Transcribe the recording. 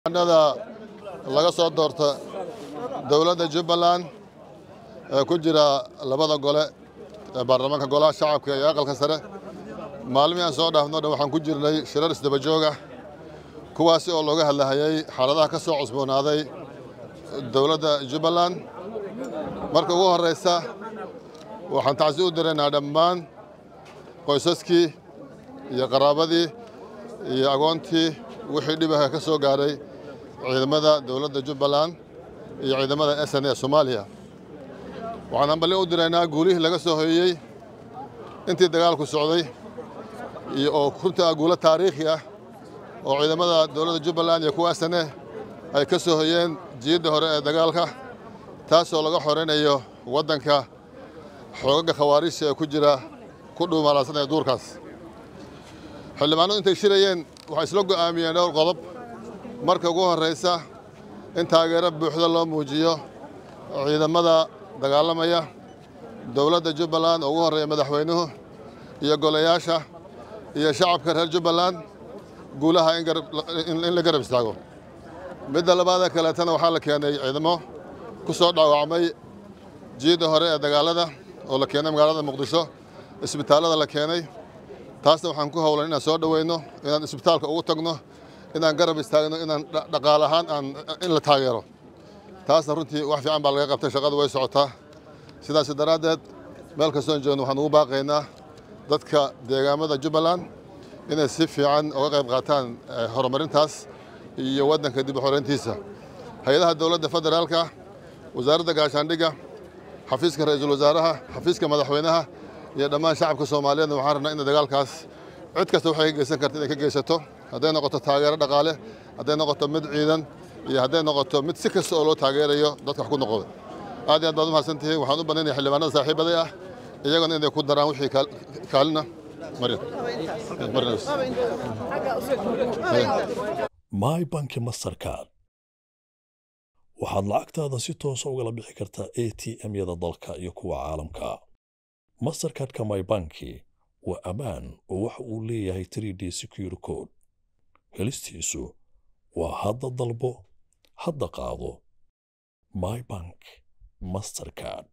nada laga soo doorta dowladda jubbaland ee ku jira labada gole ee baarlamaanka golaha shacabka iyo aqalka sare maalmihii aan soo dhaafno dhan waxaan ku jirnay shirar isdaba joog ah kuwaasi oo looga hadlahayay xaaladaha ka soo cusboonaaday dowladda jubbaland marka ugu horreysa waxaan tacsi u diraynaa dhammaan qoysaskii iyo qaraabadii iyo agoontii wixii dhibaha ka soo gaaray ciidamada dowladda jubbaland iyo ciidamada s n ee soomaaliya waxaan hambalyo u diraynaa guulihii laga soo hoyey intii dagaalku socday iyo oo runta ah guulo taariikhi ah oo ciidamada dowladda jubbaland iyo kuwa s n e ay ka soo hoyeen jiyadda hore ee dagaalka taasoo laga xoreynayo waddanka xoogaga khawaariijta ee ku jira ku dhuumalaasanaya duurkaas xildhibaanadu intay shirayeen waxay isla go'aamiyeen dhowr qodob marka ugu horreysa in taageero buuxda loo muujiyo ciidamada dagaalamaya dowladda jubbaland oo ugu horreeya madaxweynuhu iyo golayaasha iyo shacabka reer jubbaland guulaha in la garab istaago midda labaada kaleetana waxaa la keenay ciidamo ku soo dhaawacmay jiyadda hore ee dagaalada oo la keenay magaalada muqdisho isbitaallada la keenay taasna waxaan ku howlan inaan soo dhoweyno inaan isbitaalka ugu tagno inaan garab istaagno inaan dhaqaal ahaan aan in la taageero taasna runtii wax fiican baa laga qabtay shaqadu way socotaa sidaas daraaddeed meel kastoon joogno waxaan ugu baaqaynaa dadka deegaamada jubbaland inay si fiican uga qayb qaataan horumarintaas iyo waddanka dib u xoreyntiisa hay-adaha dowladda federaalka wasaaradda gaashaandhigga xafiiska ra-iisul wasaaraha xafiiska madaxweynaha iyo dhammaan shacabka soomaaliyeedna waxaan rabnaa in dagaalkaas cid kasta waxay ka geysan karta inay ka geysato hadday noqoto taageero dhaqaale hadday noqoto mid ciidan iyo hadday noqoto mid si kasta oo loo taageerayo dadka wax ku noqoda aad iyo aad baad u mahadsantihiin waxaan u bannaynaya xildhibaanada saaxiibaday ah iyagona inay ku daraan wixii kaalina my banki mastercard waxaad lacagtaada si toosa ugala bixi kartaa a t m-yada dalka iyo kuwa caalamka mastercardka my banki waa ammaan oo waxa uu leeyahay trid secure code helistiisu waa hadda dalbo hadda qaado my bank mastercard